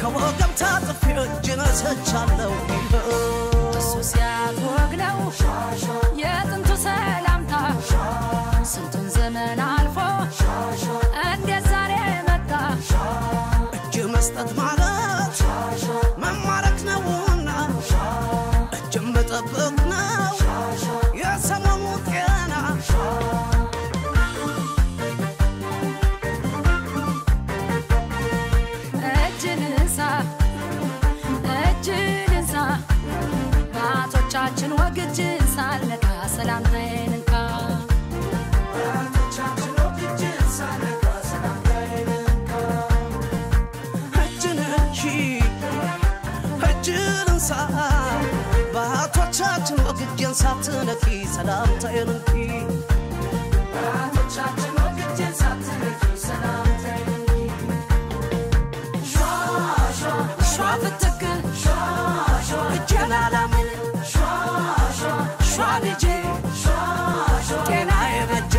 ከወገብ ታጥፌ እጅ ነስቻለሁ እሱ ሲያትወግ ነው የጥንቱ ሰላምታ ስንቱን ዘመን አልፎ እንዴት ዛሬ መጣ እጅ መስጠት ማለት መማረክ ነውና እጅ መጠበቅ ነው የሰሞኑ ጤና እጅን እንሳ እጅን እንሳ በአቶቻችን ወግ እጅን ሳልነካ ሰላምታዬን እንካ እጅን እንሺ እጅን እንሳ በአቶቻችን ወግ እጄን ሳትነኪ ሰላምታዬን እንኪ ሸዋ ፍትክ እጄን አላምን ሸዋ ልጄ ጤና የበጀ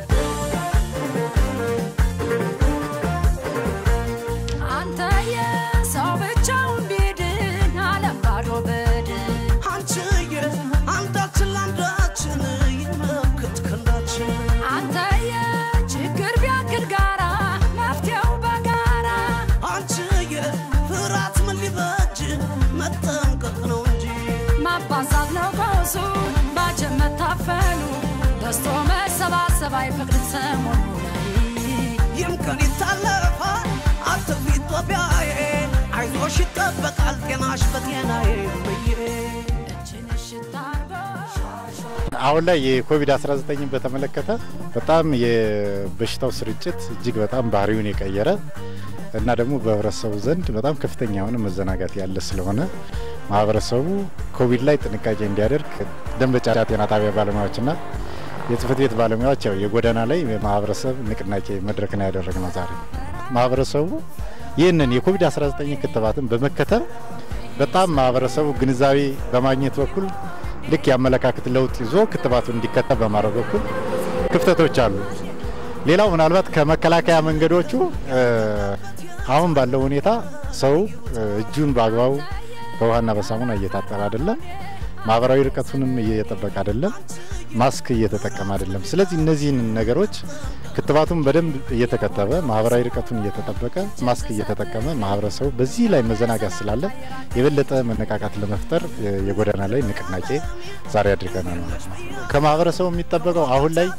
አንተ የሰው ብቻውን ቢድን አለም ባዶ በድን አንቺዬ አንዳችን ለአንዳችን ይመክት ክንዳችን አንተየ ችግር ቢያክል ጋራ መፍትሄው በጋራ አንቺዬ ፍርሃት ምን ሊበጅ መጠንቀቅ ነው እንጂ ማባዛት ነው ቀውሱ ባጀብ መታፈኑ ደስቶ መሰባሰብ አይፈቅድም ሰሞኑ ላይ ይምከን ይታለፋል አትፍሪ ኢትዮጵያዬ አይዞሽ ይጠበቃል ጤናሽ በጤናዬ ብዬ እጅን እሽት አርጎ አሁን ላይ የኮቪድ-19ን በተመለከተ በጣም የበሽታው ስርጭት እጅግ በጣም ባህሪውን የቀየረ እና ደግሞ በህብረተሰቡ ዘንድ በጣም ከፍተኛ የሆነ መዘናጋት ያለ ስለሆነ ማህበረሰቡ ኮቪድ ላይ ጥንቃቄ እንዲያደርግ ደንበጫ ጤና ጣቢያ ባለሙያዎችና የጽህፈት ቤት ባለሙያዎች ያው የጎዳና ላይ የማህበረሰብ ንቅናቄ መድረክ ነው ያደረግነው ዛሬ። ማህበረሰቡ ይህንን የኮቪድ-19 ክትባትን በመከተብ በጣም ማህበረሰቡ ግንዛቤ በማግኘት በኩል ልክ የአመለካከት ለውጥ ይዞ ክትባቱን እንዲከተብ በማድረግ በኩል ክፍተቶች አሉ። ሌላው ምናልባት ከመከላከያ መንገዶቹ እ፣ አሁን ባለው ሁኔታ ሰው እ፣ እጁን በአግባቡ በውሃና በሳሙና እየታጠበ አይደለም። ማህበራዊ ርቀቱንም እየጠበቀ አይደለም። ማስክ እየተጠቀመ አይደለም። ስለዚህ እነዚህን ነገሮች ክትባቱን በደንብ እየተከተበ ማህበራዊ ርቀቱን እየተጠበቀ ማስክ እየተጠቀመ ማህበረሰቡ በዚህ ላይ መዘናጋት ስላለ የበለጠ መነቃቃት ለመፍጠር እ፣ የጎዳና ላይ ንቅናቄ ዛሬ አድርገናል ማለት ነው። ከማህበረሰቡ የሚጠበቀው አሁን ላይ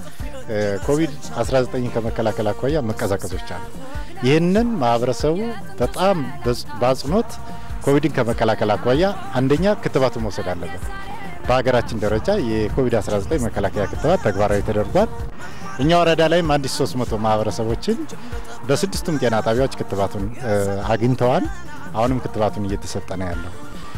ኮቪድ-19 ከመከላከል አኳያ መቀዛቀዞች አሉ። ይህንን ማህበረሰቡ በጣም በጽ- በአጽንኦት ኮቪድን ከመከላከል አኳያ አንደኛ ክትባቱ መውሰድ አለበት። በሀገራችን ደረጃ የኮቪድ-19 መከላከያ ክትባት ተግባራዊ ተደርጓል። እኛ ወረዳ ላይም 1300 ማህበረሰቦችን በስድስቱም ጤና ጣቢያዎች ክትባቱን እ፣ አግኝተዋል። አሁንም ክትባቱን እየተሰጠ ነው ያለው።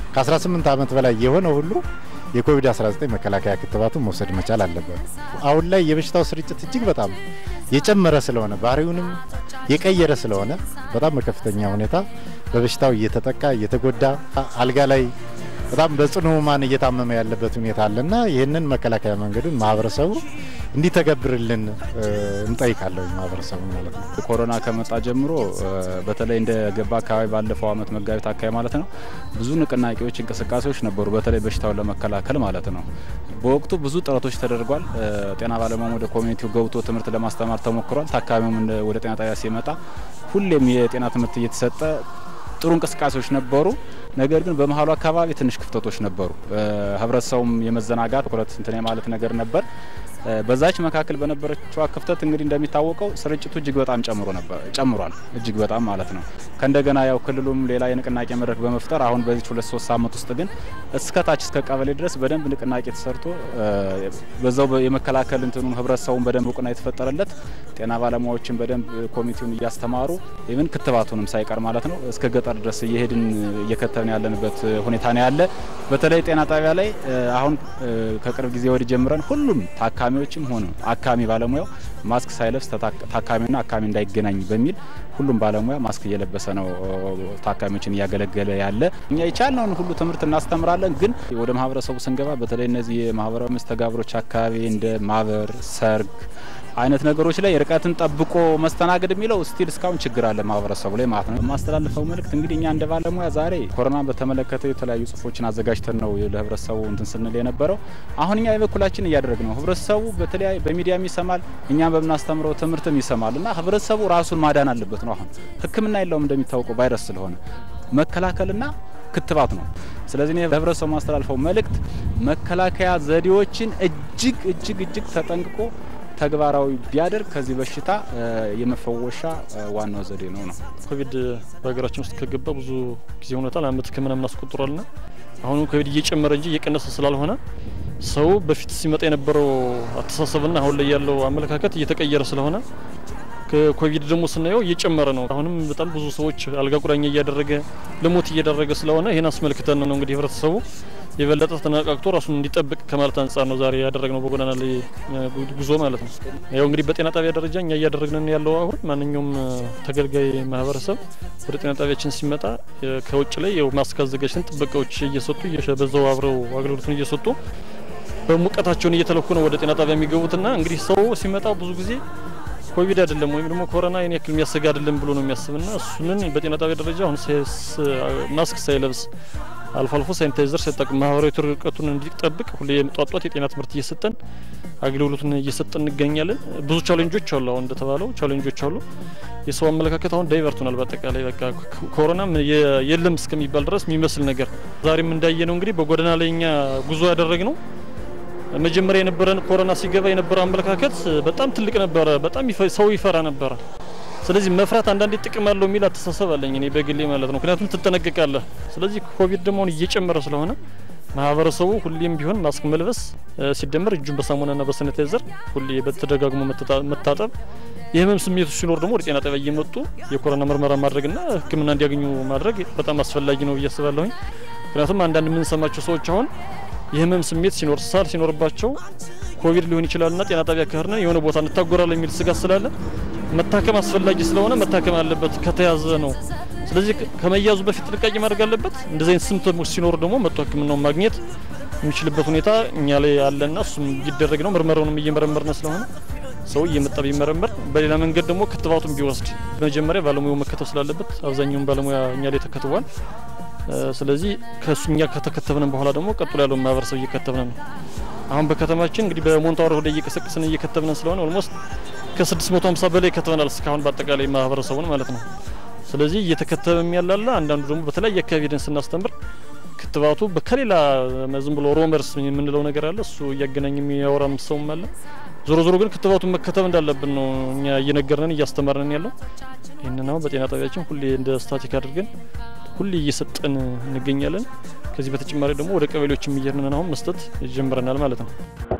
ከ18 ዓመት በላይ የሆነ ሁሉ የኮቪድ-19 መከላከያ ክትባቱን መውሰድ መቻል አለበት። አሁን ላይ የበሽታው ስርጭት እጅግ በጣም የጨመረ ስለሆነ ባህሪውንም የቀየረ ስለሆነ በጣም በከፍተኛ ሁኔታ በበሽታው እየተጠቃ እየተጎዳ አልጋ ላይ በጣም በጽኑ ህሙማን እየታመመ ያለበት ሁኔታ አለና ይህንን መከላከያ መንገዱን ማህበረሰቡ እንዲተገብርልን እ፣ እንጠይቃለሁ ማህበረሰቡ ማለት ነው። ኮሮና ከመጣ ጀምሮ እ፣ በተለይ እንደ ገባ አካባቢ ባለፈው አመት መጋቢት አካባቢ ማለት ነው ብዙ ንቅናቄዎች፣ እንቅስቃሴዎች ነበሩ። በተለይ በሽታውን ለመከላከል ማለት ነው። በወቅቱ ብዙ ጥረቶች ተደርጓል። እ፣ ጤና ባለሙያም ወደ ኮሚኒቲው ገብቶ ትምህርት ለማስተማር ተሞክሯል። ታካሚውም እንደ- ወደ ጤና ጣቢያ ሲመጣ ሁሌም የጤና ትምህርት እየተሰጠ ጥሩ እንቅስቃሴዎች ነበሩ። ነገር ግን በመሀሉ አካባቢ ትንሽ ክፍተቶች ነበሩ። እ፣ ህብረተሰቡም የመዘናጋት ትኩረት እንትን የማለት ነገር ነበር። እ፣ በዛች መካከል በነበረችዋ ክፍተት እንግዲህ እንደሚታወቀው ስርጭቱ እጅግ በጣም ጨምሮ ነበር ጨምሯል። እጅግ በጣም ማለት ነው። ከእንደገና ያው ክልሉም ሌላ የንቅናቄ መድረክ በመፍጠር አሁን በዚች ሁለት ሶስት ሳምንት ውስጥ ግን እስከ ታች እስከ ቀበሌ ድረስ በደንብ ንቅናቄ ተሰርቶ እ፣ በዛው በ- የመከላከል እንትኑን ህብረተሰቡን በደንብ እውቅና የተፈጠረለት ጤና ባለሙያዎችን በደንብ ኮሚቴውን እያስተማሩ ኢቭን ክትባቱንም ሳይቀር ማለት ነው እስከ ገጠር ድረስ እየሄድን እየከተብን ያለንበት ሁኔታ ነው ያለ። በተለይ ጤና ጣቢያ ላይ እ፣ አሁን እ፣ ከቅርብ ጊዜ ወዲህ ጀምረን ሁሉም ታካሚዎችም ሆነ አካሚ ባለሙያው ማስክ ሳይለብስ ተታ- ታካሚና አካሚ እንዳይገናኝ በሚል ሁሉም ባለሙያ ማስክ እየለበሰ ነው እ፣ ታካሚዎችን እያገለገለ ያለ። እኛ የቻልነውን ሁሉ ትምህርት እናስተምራለን። ግን ወደ ማህበረሰቡ ስንገባ በተለይ እነዚህ የማህበራዊ መስተጋብሮች አካባቢ እንደ ማህበር፣ ሰርግ አይነት ነገሮች ላይ ርቀትን ጠብቆ መስተናገድ የሚለው ስቲል እስካሁን ችግር አለ ማህበረሰቡ ላይ ማለት ነው። የማስተላልፈው መልእክት እንግዲህ እኛ እንደ ባለሙያ ዛሬ ኮሮናን በተመለከተ የተለያዩ ጽሁፎችን አዘጋጅተን ነው ለህብረተሰቡ እንትን ስንል የነበረው። አሁን እኛ የበኩላችን እያደረግ ነው። ህብረተሰቡ በተለያዩ በሚዲያም ይሰማል፣ እኛም በምናስተምረው ትምህርትም ይሰማል እና ህብረተሰቡ ራሱን ማዳን አለበት ነው። አሁን ህክምና የለውም እንደሚታወቀው ቫይረስ ስለሆነ መከላከልና ክትባት ነው። ስለዚህ እኔ ለህብረተሰቡ ማስተላልፈው መልእክት መከላከያ ዘዴዎችን እጅግ እጅግ እጅግ ተጠንቅቆ ተግባራዊ ቢያደርግ ከዚህ በሽታ የመፈወሻ ዋናው ዘዴ ነው ነው። ኮቪድ በሀገራችን ውስጥ ከገባ ብዙ ጊዜ ሆኖታል። አመት ከምናምን አስቆጥሯልና አሁንም ኮቪድ እየጨመረ እንጂ እየቀነሰ ስላልሆነ ሰው በፊት ሲመጣ የነበረው አስተሳሰብና አሁን ላይ ያለው አመለካከት እየተቀየረ ስለሆነ ከኮቪድ ደግሞ ስናየው እየጨመረ ነው። አሁንም በጣም ብዙ ሰዎች አልጋ ቁራኛ እያደረገ ለሞት እየደረገ ስለሆነ ይህን አስመልክተን ነው እንግዲህ ህብረተሰቡ የበለጠ ተነቃቅቶ ራሱን እንዲጠብቅ ከማለት አንጻር ነው ዛሬ ያደረግነው በጎዳና ላይ ጉዞ ማለት ነው። ያው እንግዲህ በጤና ጣቢያ ደረጃ እኛ እያደረግን ያለው አሁን ማንኛውም ተገልጋይ ማህበረሰብ ወደ ጤና ጣቢያችን ሲመጣ ከውጭ ላይ ያው ማስክ አዘጋጅተን ጥበቃዎች እየሰጡ በዛው አብረው አገልግሎቱን እየሰጡ በሙቀታቸውን እየተለኩ ነው ወደ ጤና ጣቢያ የሚገቡትና እንግዲህ ሰው ሲመጣ ብዙ ጊዜ ኮቪድ አይደለም ወይም ደግሞ ኮሮና ይህን ያክል የሚያሰጋ አይደለም ብሎ ነው የሚያስብና እሱንን በጤና ጣቢያ ደረጃ አሁን ማስክ ሳይለብስ አልፎ አልፎ ሳኒታይዘር ሳይጠቅም ማህበራዊ ርቀቱን እንዲጠብቅ ሁሌ ጧጧት የጤና ትምህርት እየሰጠን አገልግሎቱን እየሰጠን እንገኛለን። ብዙ ቻሌንጆች አሉ። አሁን እንደተባለው ቻሌንጆች አሉ። የሰው አመለካከት አሁን ዳይቨርት ሆናል። በአጠቃላይ በቃ ኮሮና የለም እስከሚባል ድረስ የሚመስል ነገር ዛሬም እንዳየ ነው እንግዲህ በጎዳና ላይ እኛ ጉዞ ያደረግ ነው መጀመሪያ የነበረን ኮሮና ሲገባ የነበረው አመለካከት በጣም ትልቅ ነበረ። በጣም ሰው ይፈራ ነበረ። ስለዚህ መፍራት አንዳንዴ ጥቅም አለው የሚል አስተሳሰብ አለኝ እኔ በግሌ ማለት ነው። ምክንያቱም ትጠነቀቃለህ። ስለዚህ ኮቪድ ደግሞ አሁን እየጨመረ ስለሆነ ማህበረሰቡ ሁሌም ቢሆን ማስክ መልበስ ሲደመር እጁን በሳሙናና በሳኒታይዘር ሁሌ በተደጋግሞ መታጠብ፣ የህመም ስሜቱ ሲኖር ደግሞ ወደ ጤና ጣቢያ እየመጡ የኮሮና ምርመራ ማድረግና ሕክምና እንዲያገኙ ማድረግ በጣም አስፈላጊ ነው ብዬ አስባለሁኝ። ምክንያቱም አንዳንድ የምንሰማቸው ሰዎች አሁን የህመም ስሜት ሲኖር ሳል ሲኖርባቸው ኮቪድ ሊሆን ይችላልና ጤና ጣቢያ ከሄድን የሆነ ቦታ እንታጎራለን የሚል ስጋት ስላለ መታከም አስፈላጊ ስለሆነ መታከም አለበት ከተያዘ ነው። ስለዚህ ከመያዙ በፊት ጥንቃቄ ማድረግ አለበት። እንደዚህ አይነት ስምፕቶሞች ሲኖሩ ደግሞ መጥቶ ህክምናውን ማግኘት የሚችልበት ሁኔታ እኛ ላይ አለና እሱም እየደረግ ነው። ምርመራውንም እየመረመርነ ስለሆነ ሰው እየመጣ ቢመረመር፣ በሌላ መንገድ ደግሞ ክትባቱን ቢወስድ በመጀመሪያ ባለሙያው መከተብ ስላለበት አብዛኛውን ባለሙያ እኛ ላይ ተከትቧል። ስለዚህ ከሱ እኛ ከተከተብን በኋላ ደግሞ ቀጥሎ ያለውን ማህበረሰብ እየከተብን ነው። አሁን በከተማችን እንግዲህ በሞንታወር ወደ እየቀሰቀስን እየከተብን ስለሆነ ኦልሞስት ከ650 በላይ ከተበናል እስካሁን በአጠቃላይ ማህበረሰቡን ማለት ነው። ስለዚህ እየተከተበም ያላለ አንዳንዱ ደግሞ በተለያየ አካባቢ ሄደን ስናስተምር ክትባቱ ከሌላ ዝም ብሎ ሮመርስ የምንለው ነገር አለ። እሱ እያገናኝ የሚያወራም ሰውም አለ። ዞሮ ዞሮ ግን ክትባቱን መከተብ እንዳለብን ነው እኛ እየነገርነን እያስተማርነን ያለው። ይህንን አሁን በጤና ጣቢያችን ሁሌ እንደ ስታቲክ አድርገን ሁሌ እየሰጠን እንገኛለን። ከዚህ በተጨማሪ ደግሞ ወደ ቀበሌዎችም እየሄድን አሁን መስጠት ጀምረናል ማለት ነው።